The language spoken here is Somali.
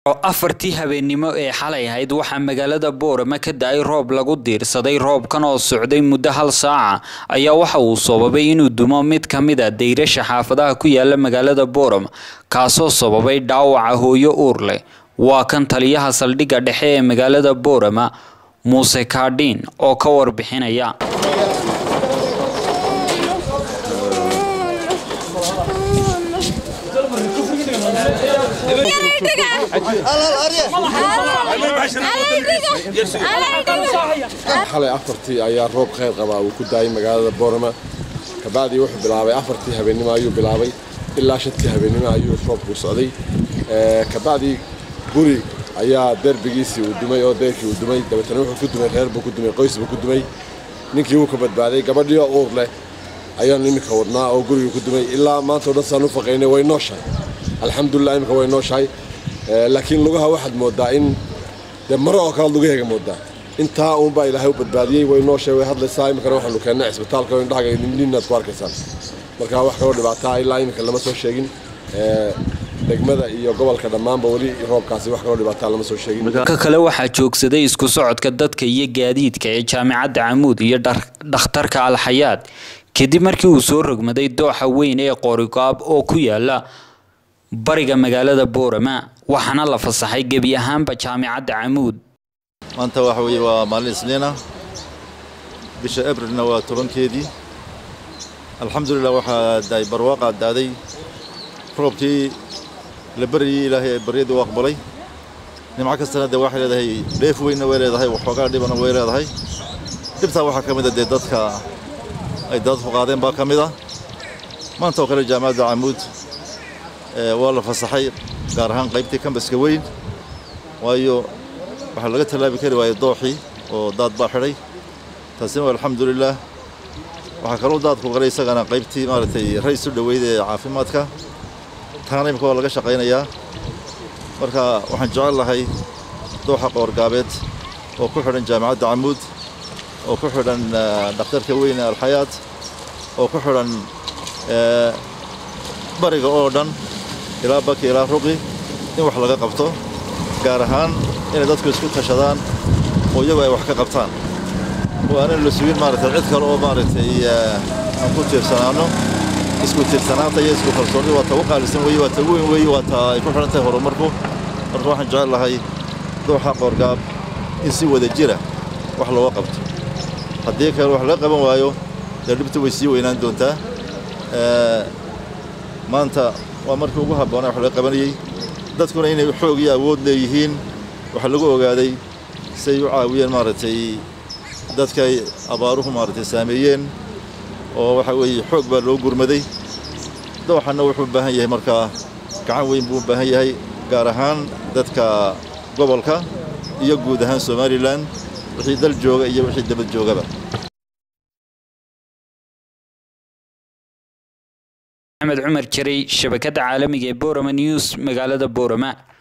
afartii habeennimo ee xalay ahayd waxaa magaalada boorama ka da-ay roob lagu diirsaday roobkan oo socday muddo hal saaca ayaa waxa uu sababay inuu dumo mid ka mid a dayrasha xaafadaha ku yaala magaalada boorama kaasoo sababay dhaawaca hooyo uur leh waa kan taliyaha saldhigga dhexe ee magaalada boorama muuse kaadhiin oo ka warbixinaya xalay afartii ayaa roob kheyr qabaa uu ku daayay magaalada boorama kabacdii wuxuu bilaabay afartii habeennimo ayuu bilaabay ilaa shantii habeennimo ayuu roobku socday kabacdii guri ayaa derbigiisii uu dumay oo deyrkii uu dumay dabeetana wuxuu ku dumay reer buu ku dumay qoys buu ku dumay ninkii wuu ka badbaaday gabadhiioo uur leh ayaanu iminka wadnaa oo gurigii ku dumay ilaa maanta o dhan saan u faqaynay way nooshahay alxamdulilah iminka way nooshahay laakiin lugaha waxaad moodaa in dee maro oo kale lugaheega moodaa intaa uunbaa ilaahay u badbaadiyey way nooshahay way hadlaysaa iminkana waxaanu keennay cisbitaalka oo indhahaga ninaad ku arkaysaan marka wax kaloo dhibaataa ilaa iminka lama soo sheegin degmada iyo gobolka dhammaanba weli roobkaasi wax kaloo dhibaataa lama soo sheegin ka kale waxaa joogsaday isku socodka dadka iyo gaadiidka ee jaamicadda camuud iyo dhakhtarka alxayaad kadib markii uu soo rogmaday dooxa weyn ee qoorigaab oo ku yaala bariga magaalada boorama waxaana la fasaxay gebi ahaanba jaamicadda camuud maanta waxa weeye waa maalin isniina bisha abrilna waa tobankeedii alxamdulilah waxaa daay barwaaqaa daaday roobkii la baryayey ilaahay baryadii u aqbalay nimco kastana dee waxay leedahay dheef weynna way leedahay waxoogaa dhibana way leedahay dhibtaa waxaa ka mid a dee dadka ay dadku qaadeen baa ka mid ah maanta oo kale jaamacadda camuud waa la fasaxay gaar ahaan qaybtii kambaska weyn waayo waxaa laga tallaabi kari waayey dooxii oo daad baa xidhay taasina waa alxamdulilaah waxaa kaloo daadku galay isagana qaybtii maaragtay rays u dhoweyd ee caafimaadka taana imika waa laga shaqaynayaa marka waxaan jecel lahay dooxa qoorgaabeed oo ku xidhan jaamacadda camuud oo ku xidhan dhakhtarka weyn ee alxayaad oo ku xidhan bariga oo dhan ilaa baki ilaa ruqi in wax laga qabto gaar ahaan inay dadku isku tashadaan oo iyagu ay wax ka qabtaan oo aanan la sugin maaragtay cid kale oo maaragtay aan ku tiirsanaanno isku tiirsanaanta iyo isku kalsoonni waa ta ugu qaalisan weeye waa ta ugu weyn weeye waa ta ay ku xidhan tahay horumarku marka waxaan jecel lahay dooxa qoorgaab in si wada jira wax looga qabto haddii kale wax laga qaban waayo dee dhibta way sii weynaan doontaa maanta waa markii ugu habboonaa wax laga qabanayey dadkuna inay xoog iyo awood leeyihiin waxaa lagu ogaaday siay u caawiyeen maaragtay dadkay abaaruhu maaragtay saameeyeen oo waxa weeye xoog baa loo gurmaday dooxanna wuxuu u baahan yahay markaa gacan weyn buu u baahan yahay gaar ahaan dadka gobolka iyo guud ahaan somalilan wixii dal jooga iyo wixii dabad joogaba axmed cumar jaray shabakadda caalamiga ee borama news magaalada boorama